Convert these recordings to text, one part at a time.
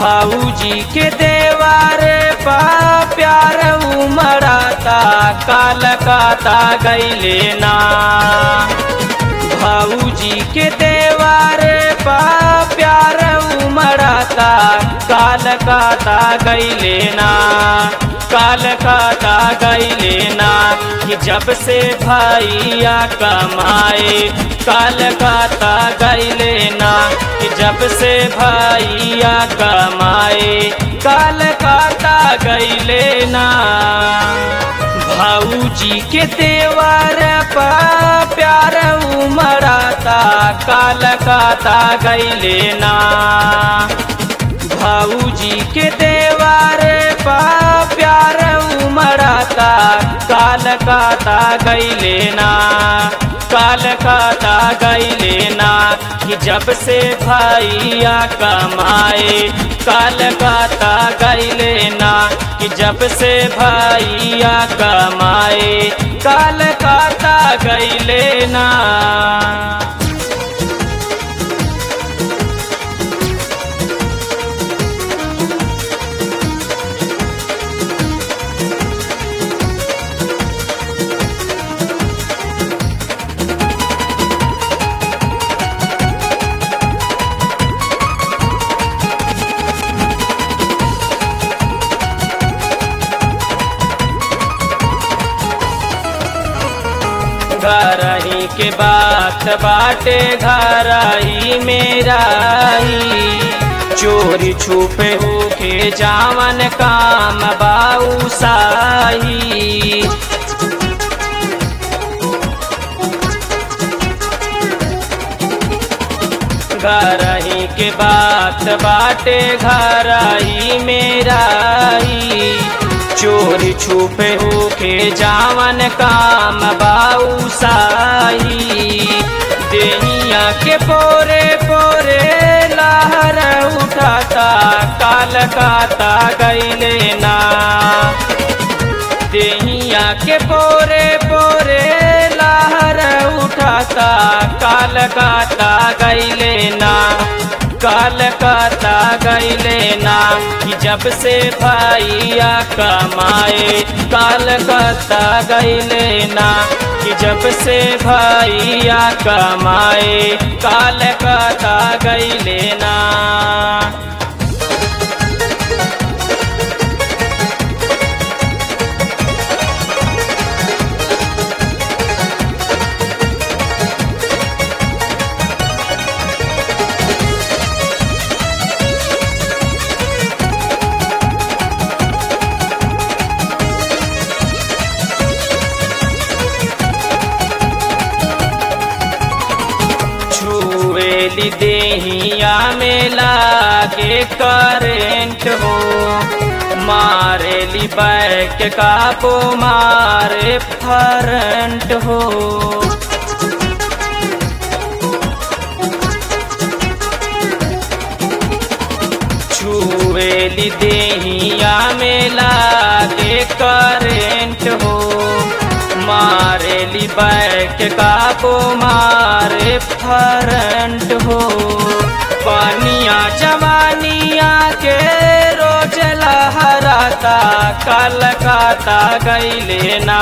भाऊजी के देवारे पा प्यार उमड़ाता काल काता गैले ना भाऊजी के देवारे पा प्यार उमड़ाता काल काता गैले ना काल काता गैले ना कि जब से भैया कमाए काल काता गैले ना कि जब से भैया कमाए काल काता गैले ना भाऊजी के देवर पा प्यार उमड़ाता काल काता गैले ना भाऊजी के देवर पा प्यार उमड़ाता काल काता गैले ना काल काता गैले ना कि जब से भैया कमाए काल काता गैले ना कि जब से भैया कमाए काल काता गैले ना घरही के बात बाटे घरही मेराई चोरी छुपे होके जावन काम बाऊ साही घरही के बात बाटे घरही मेराई चोरी छुपे होके जावन काम बाऊ साही देहिया के पोरे पोरे लहर उठाता काल काता गैले ना देहिया के पोरे पोरे लहर उठाता काल काता गैले ना काल काता गैले ना कि जब से भैया कमाए काल काता गैले ना कि जब से भैया कमाए काल काता गैले ना छुएली देहिया में लागे करेंट हो मारेली बैक काबो मारे फरंट हो छुएली देहिया में लागे करेंट हो मारेली बैक काबो मारे फरंट हो पानिया जवानिया के रोज लहराता काल काता गैले ना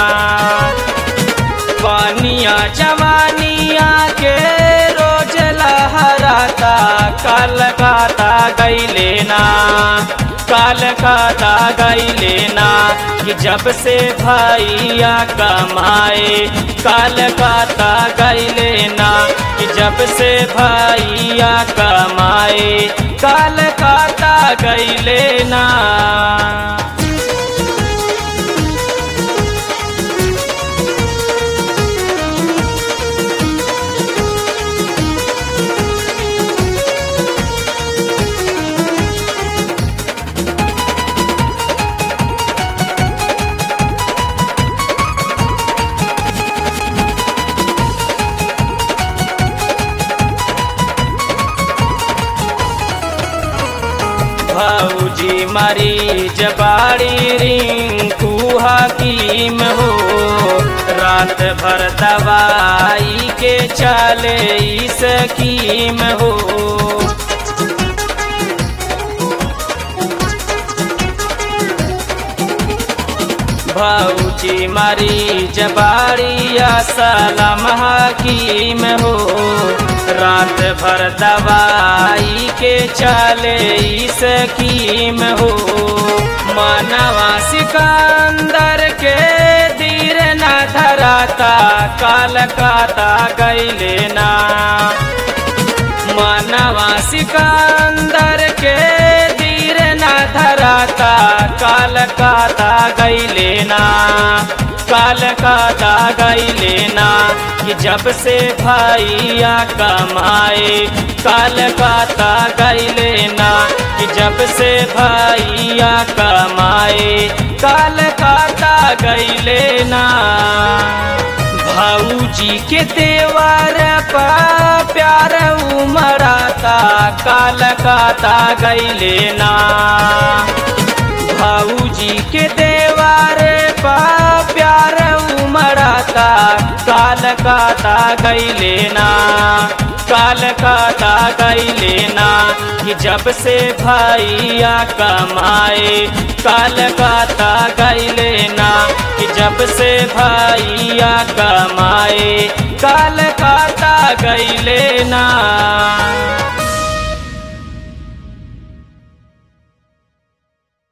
पानिया जवानिया के रोज लहराता काल काता गैले ना काल काता गैले ना कि जब से भैया कमाए काल काता गैले ना कि जब से भैया कमाए काल काता गैले ना भौजी मरीज बाड़ी रिंकू हकीम हो रात भर दवाई के चले ई स्कीम हो भौजी मारी जबाड़िया सलाम हकीम हो रात भर दवाई के चले स्कीम हो मानवा सिकंदर के धीर न धराता काल काता गैले ना मानवा सिकंदर के धीर न धराता काल काता गैले ना काल काता गैले ना कि जब से भैया कमाए काल काता गैले ना कि जब से भैया कमाए काल काता गैले ना भाऊजी के देवर पा प्यार उमराता काल काता गैले ना भाऊजी के देवर पा प्यार उमराता काल काता गैले ना काल काता गैले ना कि जब से भैया कमाए काल काता गैले ना कि जब से भैया कमाए काल काता गैले ना